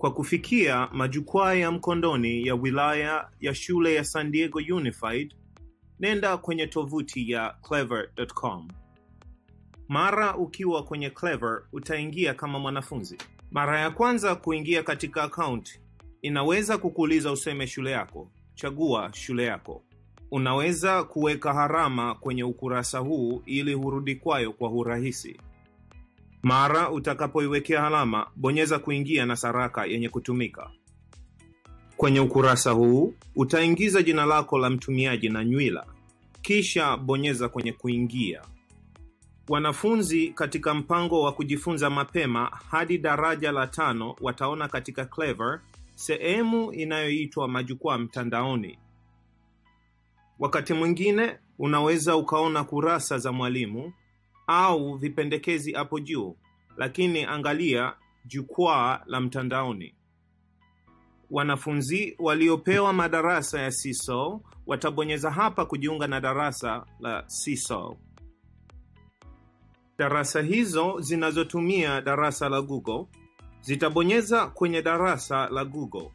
Kwa kufikia majukwaa ya mkondoni ya wilaya ya shule ya San Diego Unified, nenda kwenye tovuti ya clever.com. Mara ukiwa kwenye Clever utaingia kama mwanafunzi. Mara ya kwanza kuingia katika akaunti inaweza kukuuliza useme shule yako. Chagua shule yako. Unaweza kuweka harama kwenye ukurasa huu ili hurudi kwayo kwa urahisi. Mara utakapoiwekea alama, bonyeza kuingia na saraka yenye kutumika. Kwenye ukurasa huu utaingiza jina lako la mtumiaji na nywila, kisha bonyeza kwenye kuingia. Wanafunzi katika mpango wa kujifunza mapema hadi daraja la tano wataona katika Clever sehemu inayoitwa majukwaa mtandaoni. Wakati mwingine unaweza ukaona kurasa za mwalimu au vipendekezi hapo juu, lakini angalia jukwaa la mtandaoni. Wanafunzi waliopewa madarasa ya CSO watabonyeza hapa kujiunga na darasa la CSO. Darasa hizo zinazotumia darasa la Google zitabonyeza kwenye darasa la Google.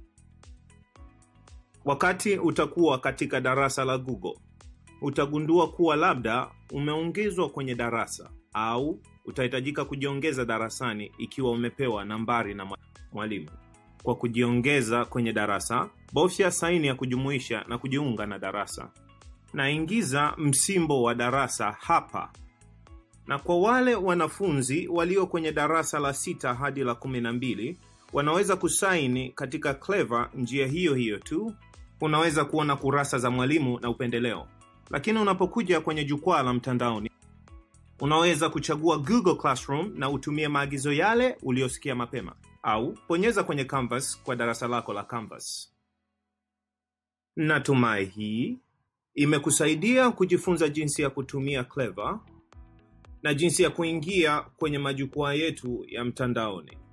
Wakati utakuwa katika darasa la Google, utagundua kuwa labda umeongezwa kwenye darasa au utahitajika kujiongeza darasani ikiwa umepewa nambari na mwalimu. Kwa kujiongeza kwenye darasa, bofya saini ya kujumuisha na kujiunga na darasa, na ingiza msimbo wa darasa hapa. Na kwa wale wanafunzi walio kwenye darasa la sita hadi la kumi na mbili wanaweza kusaini katika Clever njia hiyo hiyo tu. Unaweza kuona kurasa za mwalimu na upendeleo, lakini unapokuja kwenye jukwaa la mtandaoni unaweza kuchagua Google Classroom na utumie maagizo yale uliyosikia mapema, au bonyeza kwenye Canvas kwa darasa lako la Canvas. Natumai hii imekusaidia kujifunza jinsi ya kutumia Clever na jinsi ya kuingia kwenye majukwaa yetu ya mtandaoni.